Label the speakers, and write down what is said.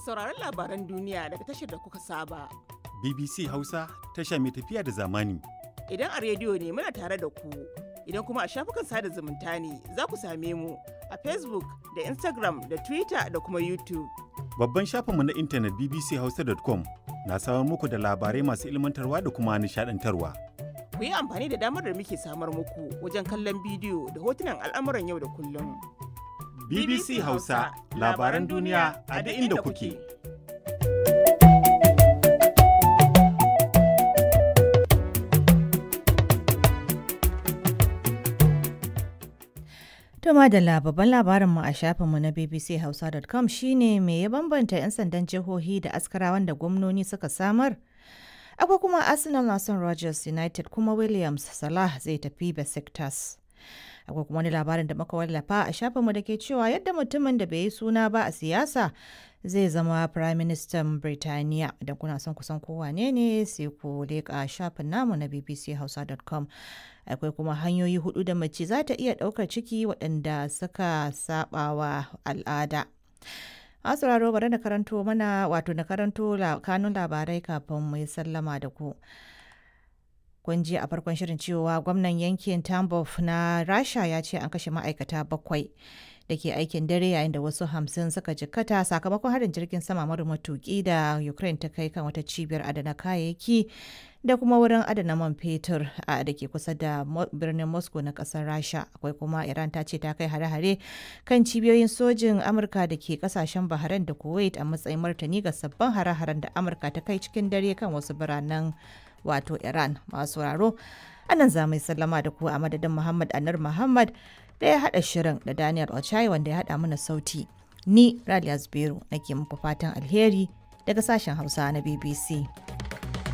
Speaker 1: sauraron labaran duniya daga tashar da kuka saba.
Speaker 2: BBC Hausa tasha mai tafiya da zamani.
Speaker 1: Idan a rediyo ne muna tare da ku, idan kuma a shafukan sada zumunta ne za ku same mu a Facebook da Instagram da Twitter da kuma YouTube.
Speaker 2: Babban shafinmu na intanet bbchausa.com na samar muku da labarai masu ilmantarwa da kuma nishadantarwa.
Speaker 1: Ku yi amfani da damar da muke samar muku wajen kallon bidiyo da hotunan al'amuran yau da kullum.
Speaker 2: BBC Hausa labaran duniya a duk inda kuke.
Speaker 3: To madalla babban labarinmu a shafinmu na bbchausa.com shine me ya bambanta 'yan sandan jihohi da askarawan da gwamnoni suka samar? Akwai kuma Arsenal na son Rogers United kuma Williams Salah zai tafi Besiktas. Akwai kuma wani labarin da muka wallafa a shafinmu da ke cewa yadda mutumin da bai yi suna ba a siyasa zai zama Prime Minister Birtaniya. Idan kuna son kusan kowane ne sai ku leƙa shafin namu na bbchausa.com. Akwai kuma hanyoyi hudu da mace za ta iya ɗaukar ciki waɗanda suka saɓawa al'ada. Masu raro bari na karanto mana wato na karanto kanun labarai kafin mu yi sallama da ku. Kun ji a farkon shirin cewa gwamnan yankin Tambov na Rasha ya ce an kashe ma'aikata bakwai da ke aikin dare yayin da wasu hamsin suka jikkata sakamakon harin jirgin sama mara matuki da Ukraine ta kai kan wata cibiyar adana kayayyaki da kuma wurin adana man fetur a da ke kusa da birnin Moscow na kasar Rasha. Akwai kuma Iran ta ce ta kai hare-hare kan cibiyoyin sojin Amurka da ke kasashen Bahrain da Kuwait a matsayin martani ga sabbin hare-haren da Amurka ta kai cikin dare kan wasu biranen wato Iran masu sauraro. Anan za mu yi sallama da ku a madadin Muhammad Anar Muhammad da ya haɗa shirin da Daniel Ochai wanda ya haɗa mana sauti. Ni Raliya Zubairu nake muku fatan alheri daga sashen Hausa na BBC.